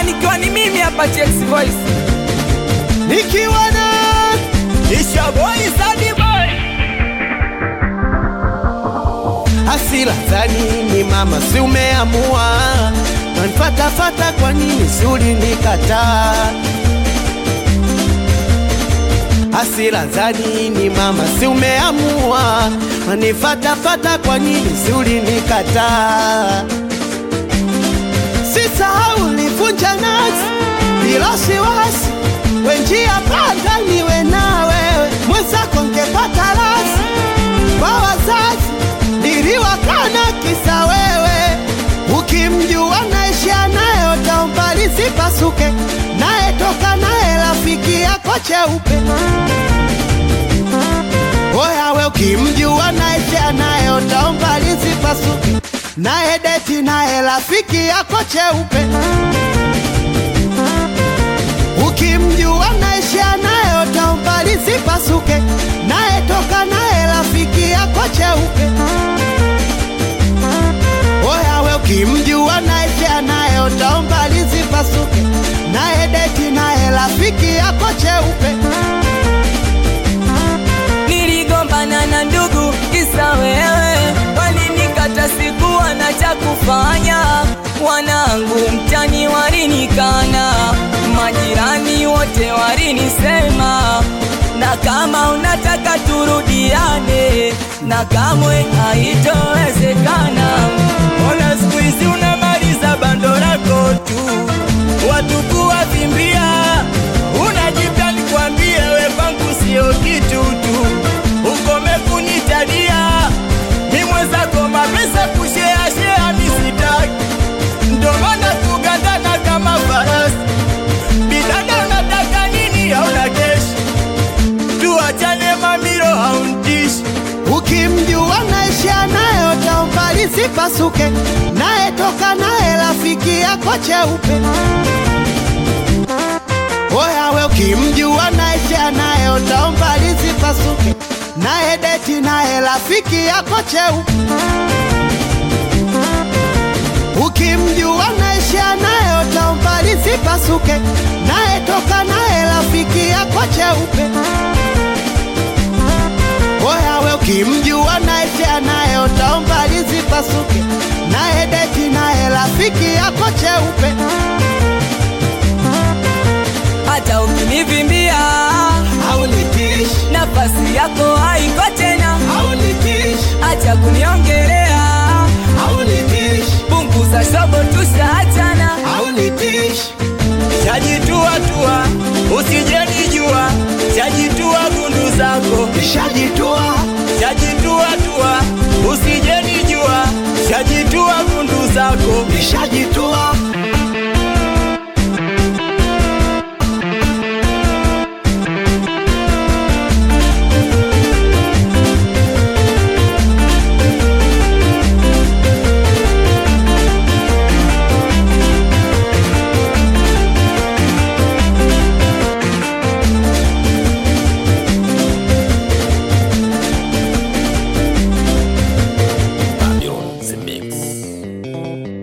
nikiwa ni mimi hapa Chex Voice nikiwa na Isha boy Sadi boy hasira za nini mama, si umeamua nanfatafata, kwa nini si ulinikataa? Hasira za nini mama, si umeamua manifatafata, kwa nini si ulinikataa? Sisahau ulivunja nasi bila wasiwasi, wenjia panda niwe na wewe mwenzako, ngepata rasi kwa wazazi niliwakana kisa wewe, ukimjua naisha naye utaomba lisipasuke, naye toka naye rafiki yako cheupe. Oya we ukimjua naisha naye utaomba lisipasuke, naye deti naye rafiki yako cheupe. Ukimjua naisha naye utaomba lisipasuke, naye toka naye rafiki yako cheupe. Oya we ukimjua naisha naye utaomba lisipasuke, naye deti naye rafiki yako cheupe. Niligombana na ndugu kisa wewe, walinikata sikuwa na cha kufanya. Wanangu mtani walinikana, majirani wote walinisema, na kama unataka turudiane, na kamwe haitowezekana. Ona siku hizi unamaliza bando lako tu, watu kuwavimbia, unajipya nikwambie, we kwangu sio kitu tu, ukome kunitadia mi mwenzako mapesa kusheashea misitaki, ndo maana kugandana kama farasi. Bidada unataka nini? Hauna keshi, tuachane mamiro, hauntishi Ukimjua naisha naye utaomba lisipasuke, naye toka naye rafiki yako cheupe. Oya we ukimjua naisha naye utaomba lisipasuke, naye deti naye rafiki yako cheupe. Ukimjua naisha naye utaomba lisipasuke, naye toka naye rafiki yako cheupe. Oya we ukimjua naisha naye utaomba lisipasuke, naye deti naye rafiki yako cheupe. hata ukinivimbia Haunitishi, nafasi yako haiko tena, haunitishi, acha kuniongelea, haunitishi, punguza shobo, tushaachana. haunitishi. Shajitua tua, usijenijua, shajitua gundu zako, Nishajitoa, shajitua tua, usijenijua, shajitua gundu zako. nishajitoa,